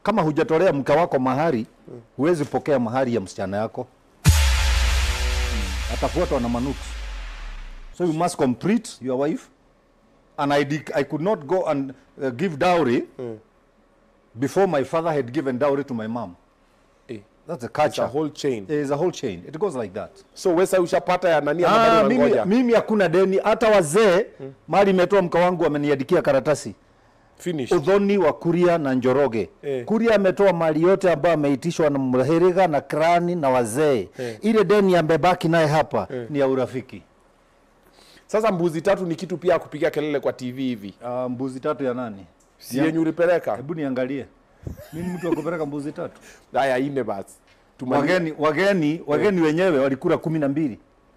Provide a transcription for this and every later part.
kama hujatolea mke wako mahari huwezi pokea mahari ya msichana yako mm. atafuatwa na manuksi so you must complete your wife and I, dec- I could not go and uh, give dowry before my father had given dowry to my mom Eh, that's the it's a culture whole chain. There is a whole chain it goes like that So wewe sasa ushapata ya nani ama Ah, bado mimi, unangoja? mimi hakuna deni hata wazee mali imetoa mke wangu ameniandikia karatasi Finish. udhoni wa kuria na njoroge Eh. kuria ametoa mali yote ambayo ameitishwa na mheriga na krani na wazee ile deni amebaki naye hapa ni ya urafiki Sasa mbuzi tatu ni kitu pia ya kupiga kelele kwa TV hivi. uh, mbuzi tatu ya nani Si yenye ulipeleka? hebu niangalie mimi mtu wa kupeleka mbuzi tatu Haya ine basi. Tumani. wageni wageni wageni wenyewe walikula kumi na mbili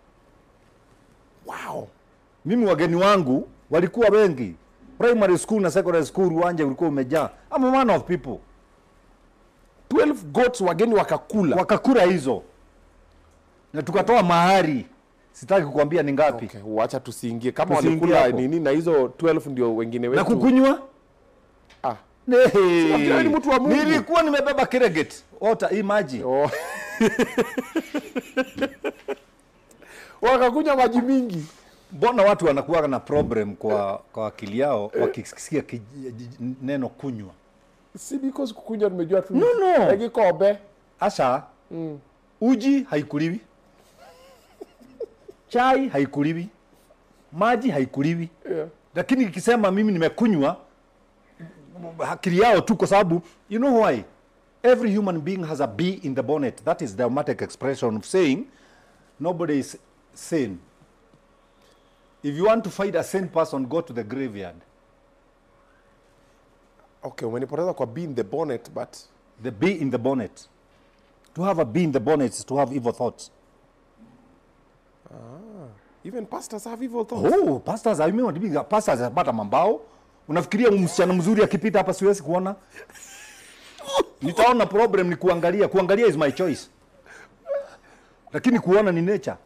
Wow. mimi wageni wangu walikuwa wengi primary school na secondary school uwanja ulikuwa umejaa I'm a man of people 12 goats wageni wakakula. wakakula hizo na tukatoa mahari sitaki kukwambia ni ngapi Okay, wacha tusiingie kama Tusiingie walikula hapo. nini na hizo 12 ndio wengine wetu. na kukunywa Ah. Nehe. Unajua ni mtu wa Mungu. nilikuwa nimebeba kireget ota hii maji Oh. Wakakunywa maji mingi. mbona watu wanakuwa na problem kwa kwa akili yao wakisikia kij- j- neno kunywa Si because kukunywa nimejua tu. No, no. Egi kombe. hasa uji haikuliwi chai haikuliwi maji haikuliwi Yeah. lakini ikisema mimi nimekunywa akili yao tu kwa sababu you know why every human being has a bee in the bonnet that is the dramatic expression of saying nobody is sane if you want to find a sane person go to the graveyard Okay, umenipoteza kwa being the bonnet but the bee in the bonnet to have a bee in the bonnet is to have evil thoughts even pastors have evil thoughts. oh pastors I mean, pastors hapata mambao unafikiria msichana mzuri akipita hapa siwezi kuona nitaona problem ni kuangalia kuangalia is my choice lakini kuona ni nature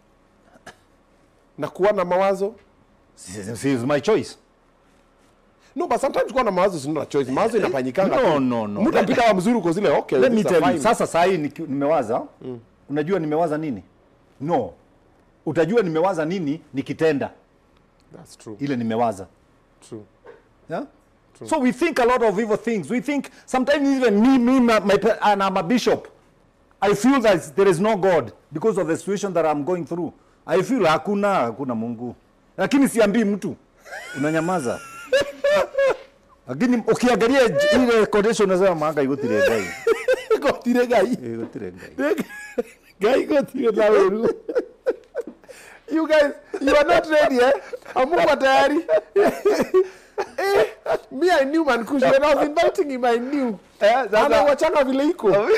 Na kuwa na mawazo. Si- si- is my choice No, but sometimes kuwa na mawazo si not a choice. Mawazo inafanyikanga. No, tu. no, no. Mtu apita wa mzuri uko zile okay. let me these tell are you fine. sasa saa hii niki- nimewaza unajua nimewaza nini no utajua nimewaza nini nikitenda That's true. ile nimewaza True. Yeah? So we think a lot of evil things. We think sometimes even me, me, my, my, pa- and I'm a bishop. I feel that there is no God because of the situation that I'm going through. I feel hakuna hakuna Mungu, lakini siambii mtu, unanyamaza. Lakini ukiangalia j- ile condition unasema manga igutire ngai, Gotire gai. igutire ngai. Gai gotire na weru. You guys, you are not ready eh? Amuko tayari. eh, me I knew Mankush when I was inviting him I knew. Ana wachanga vile iko.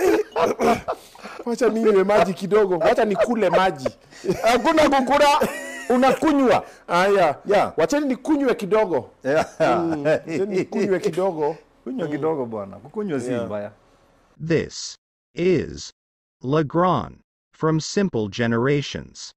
Wacha ninywe maji kidogo. Wacha nikule maji. Hakuna kukula, unakunywa. Aya. Yeah. Wacheni nikunywe kidogo. Wacheni nikunywe kidogo. Kunywa kidogo bwana, kukunywa si Yeah. mbaya. This is Legrand from Simple Generations.